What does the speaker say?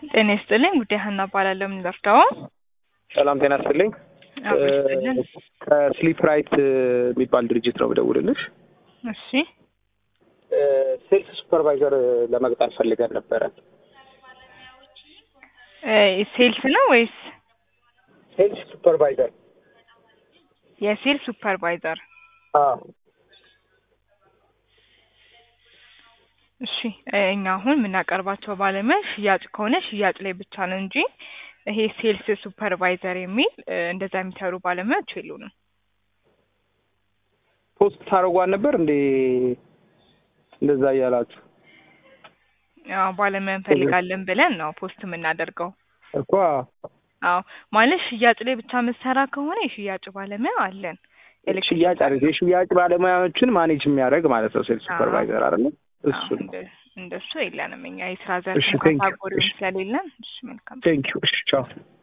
ጤና ይስጥልኝ። ጉዳይ ሀና እባላለሁ። ምን ልርዳው? ሰላም ጤና ይስጥልኝ። አዎ ይስጥልን። ከስሊፕ ራይት የሚባል ድርጅት ነው የምደውልልሽ። እሺ ሴልስ ሱፐርቫይዘር ለመቅጠር ፈልገን ነበረ። እ ሴልስ ነው ወይስ ሴልስ ሱፐርቫይዘር? የሴልስ ሱፐርቫይዘር? አዎ እሺ እ እኛ አሁን የምናቀርባቸው ባለሙያ ሽያጭ ከሆነ ሽያጭ ላይ ብቻ ነው እንጂ ይሄ ሴልስ ሱፐርቫይዘር የሚል እ እንደዛ የሚሰሩ ባለሙያዎች የሉንም። ፖስት ታደርጓን ነበር እንዴ? እንደዛ እያላችሁ አዎ ባለሙያ እንፈልጋለን ብለን ነው ፖስት የምናደርገው። እኮ አዎ ማለት ሽያጭ ላይ ብቻ መሰራ ከሆነ የሽያጭ ባለሙያ አለን። ሽያጭ አይደል? የሽያጭ ባለሙያዎችን ማኔጅ የሚያደርግ ማለት ነው ሴልስ ሱፐርቫይዘር አይደለ? እሱ አዎ፣ እንደ- እንደሱ የለንም እኛ የስራ ዘርፍ እሺ፣ እንኳን thank you። ካጎሪም እሺ። ስለሌለን። እሺ መልካም ቴንኪዩ። እሺ ቻው።